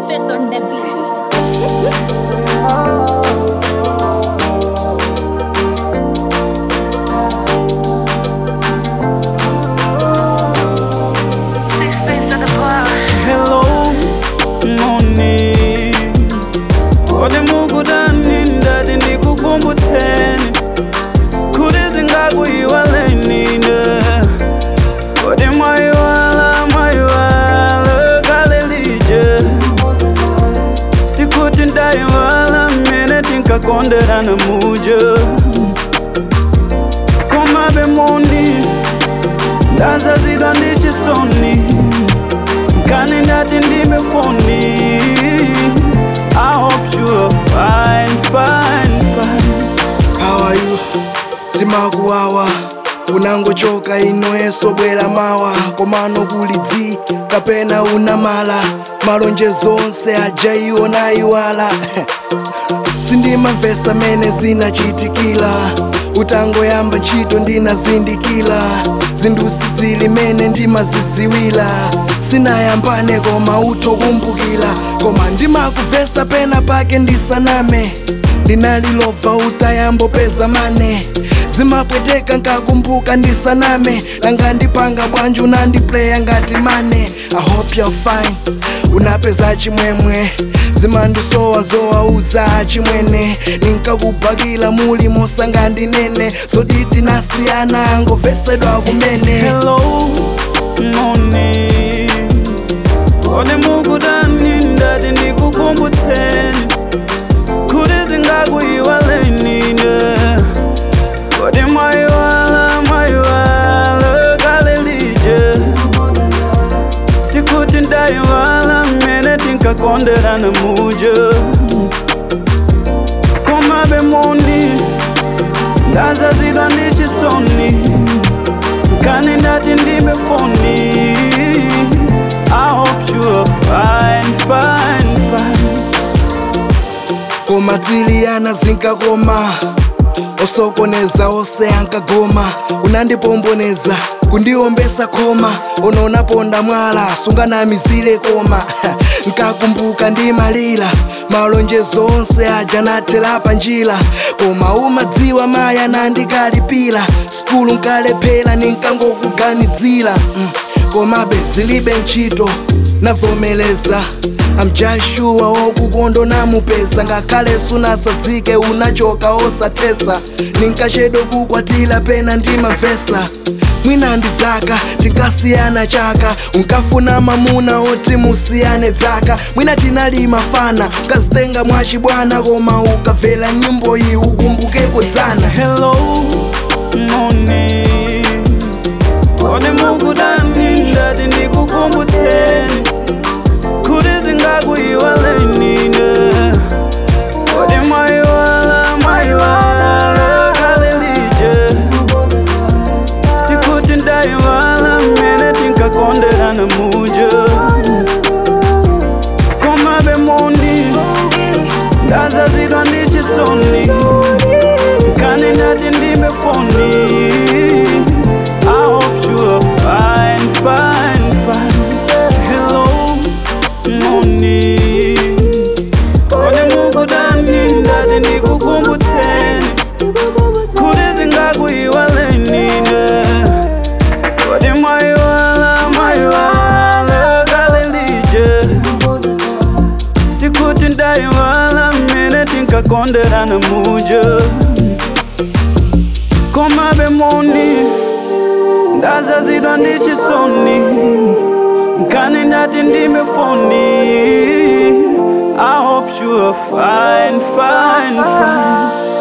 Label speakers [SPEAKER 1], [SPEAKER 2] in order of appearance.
[SPEAKER 1] face on the beat.
[SPEAKER 2] Sixpence at the bar.
[SPEAKER 3] Hello, morning. Kodi mukudani ndati ndikukumbutseni kuti zingakuyiwaleni ne kodi mwayiwala mwayiwala kale lije sikuti ndayiwala mmene tinkakonderana muja komabe mundi ndazazidwa ndi chisoni Kani ndati ndime foni I hope you are fine, fine, fine
[SPEAKER 4] How are you? timakuwawa unangochoka inoyeso bwera mawa komano kuli dzi kapena unamala malonjezo onse aja iwo nayiwala sindimamvesa mene zinachitikila utangoyamba ntchito ndinazindikila zindusi zili mene ndimaziziwila sinayambane koma utokumbukila koma ndimakuvesa pena pake ndisaname ndinalilova utayambopeza mane zimapweteka nkakumbuka ndisaname nanga ndipanga bwanji unandipleya ngati mane i hope you're fine unapeza chimwemwe zimandisowa zowauza chimwene ninkakubhakila muli mosanga ndinene zoditi nasiyana ngovesedwa kumene
[SPEAKER 3] Hello, morning Kodi mukudani ndati ndikukumbutseni kuti zingakuyiwaleni ne kodi mwayiwala mwayiwala kale lije sikuti ndayiwala mmene tinkakonderana muja komabe mundi ndazazidwa ndi chisoni kani ndati ndime foni I hope you are fine, fine, fine
[SPEAKER 4] koma dziliyana zinkakoma osokoneza ose ankagoma unandipomboneza kundiombesa khoma unonaponda mwala sunganamizile koma nkakumbuka ndimalira malonjezo onse aja nathela panjira koma umadziwa maya nandikalipira skulu nkalephera ninkangokuganidzira mm. komabe zilibe ntchito navomeleza I'm just sure wokukondo namupeza ngakhale sunasadzike unachoka osatesa ninkachedwa kukwatira pena ndimavesa mwina ndidzaka tinkasiyana chaka unkafuna mamuna oti musiyane dzaka mwina tinali mafana ukazitenga mwachibwana koma ukamvera nyimbo iyi ukumbukeko dzana
[SPEAKER 3] Hello, morning Kodi mukudani ndati ndikukumbutseni kuti zingakuyiwaleni ne kodi mwayiwala mwayiwala kale lije sikuti ndayiwala mmene tinkakonderana muja komabe mundi ndazazidwa ndi chisoni kani ndati ndime foni I hope you are fine, fine, fine Hello, morning Kodi mukudani ndati ndikukumbutseni kuti zingakuyiwaleni ne kodi mwayiwala mwayiwala kale lije sikuti ndayiwala mmene tinkakonderana muja komabe mundi ndazazidwa ndi chisoni nkani ndati ndime foni I hope you are fine, fine, fine